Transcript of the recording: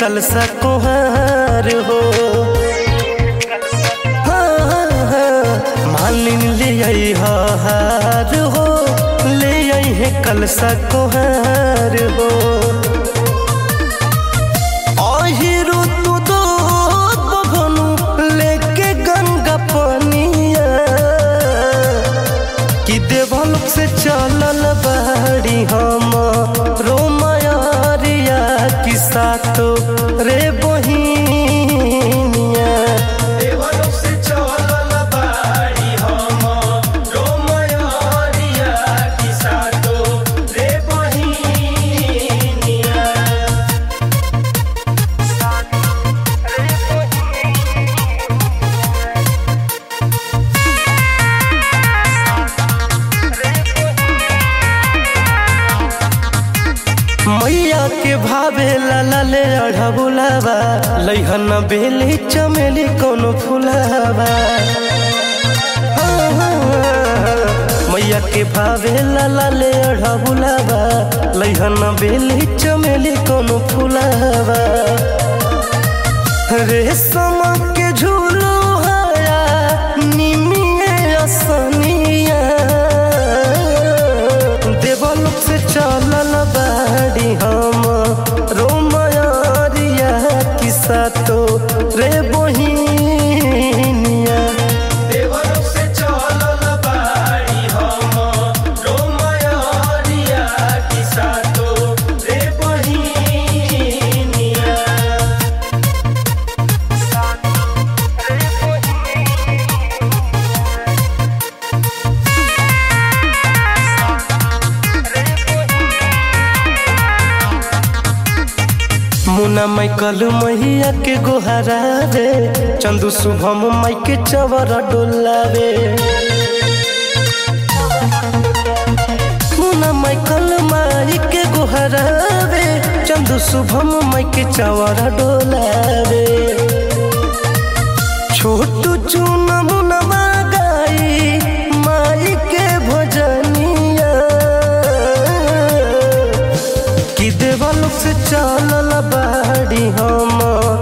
कलसा कुहार हो हाँ, हाँ, मालिन ले आई हार हो ले आई है कलसा कुहार हो अहिरु तू दो बभनु लेके गंगा पनिया कि देवलोक से चलल बाड़ी हम रोमयरिया कि सातो रे बहिनिया देवलोक से चलल बाड़ी हम रोमयरिया कि सातो रे बहिनिया मैया के भावे लाला ले अढ़ा बुलावा लैहन बेली चमेली कोनो फुलावा हाँ, हाँ, मैया के भावे लाला ले अढ़ा बुलावा लैहन बेली चमेली कोनो फुलावा रेशम के झूलो हया निमिए असनिया देवलोक से चलल बाड़ी हम रोमयरिया किसा तो रे बहिनिया देवलोक से चलल बाड़ी हम रोमयरिया किसा तो रे बहिनिया मुना माइकल मैया के गोहरा रे चंदू शुभम माई के चवर डोलावे मुना माइकल माई के गोहरा रे चंदू शुभम माई के चवर डोलावे छोटू चून मुनवा गाई माई के भजनिया कि देवलोक से चलल बाड़ी हम